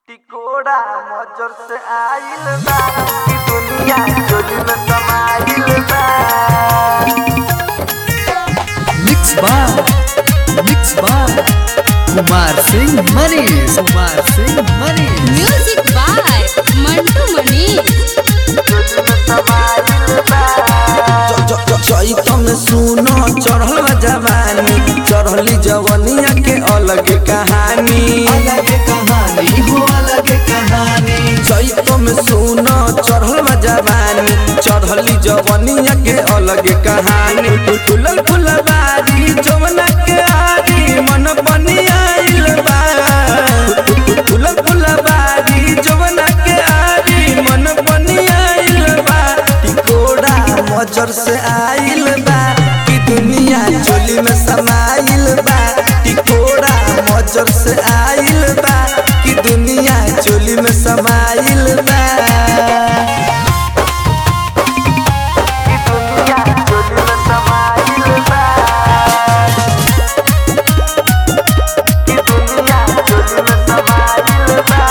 टिकोड़ा मजर से आइल बा ई दुनिया चोरी में समाइल बा mix by mix by Kumar Singh Manish Kumar Singh Manish music by Mantu Manish चोरी में समाइल बा चैत में सुनो चढ़ल जवानी चढ़ली जवनिया के अलग कहानी अलग कहानी हो अलग कहानी चैत में सुनो चढ़ल जवानी चढ़ली जवनिया के अलग कहानी फुलल फुलबारी जवना के आरी मन बनियाइल बा फुलल फुलबारी जवना के आरी मन बनियाइल बा टिकोड़ा मजर से आइल बा कि दुनिया चोली में समाइल बा टिकोड़ा मजर से आइल बा कि दुनिया चोली में समाइल बा ई दुनिया चोरी में समाइल बा ई दुनिया चोरी में समाइल बा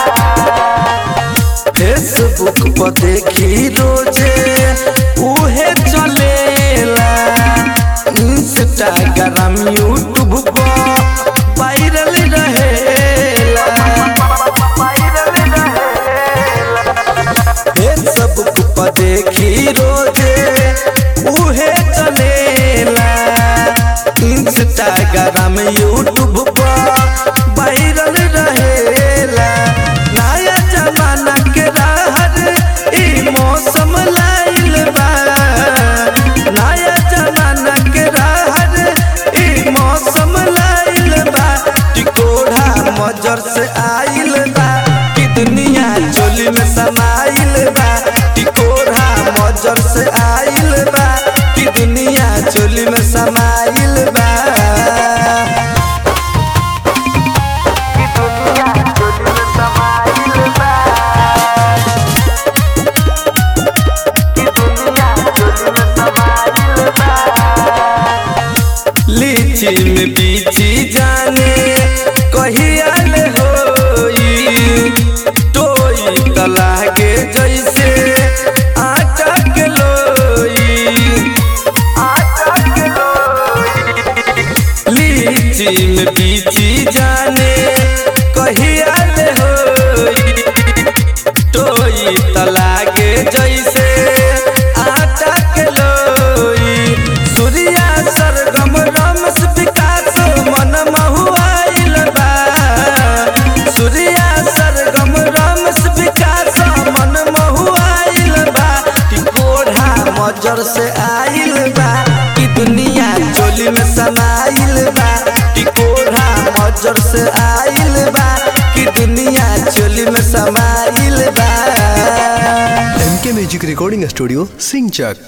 फेसबुक पर देखी रोजे उहे चलेला इंस्टाग्राम यूट्यूब पर वायरल रहेला वायरल रहेला फेसबुक पर देखी रोजे उहे चलेला इंस्टाग्राम यूट्यूब पर वायरल रहेला नया जमाना के राहर ई मौसम लाइल बा नया जमाना के राहर ई मौसम लाइल बा टिकोड़ा मजर से आइल बा कि दुनिया चोली में समाइल बा टिकोड़ा मजर से आइल बा कि दुनिया चोली में समाइल बा ई दुनिया चोरी में समाइल बा ई दुनिया चोरी में समाइल बा लीची में बीची जाने कहिया ले होई टोई त लागे जैसे आटा के लोई आटा के लोई लीची में बीची जाने कहिया ले होई टोई त लागे जैसे आटा के लोई सूर्या सरगम रमस विकास मन महुआइल बा सूर्या सरगम रमस विकास मन महुआइल बा टिकोढ़ा मजर से आइल बा कि दुनिया चोली में समाइल बा टिकोढ़ा मजर से आइल बा कि दुनिया चोली में समाइल बा एम के म्यूजिक रिकॉर्डिंग स्टूडियो सिंचक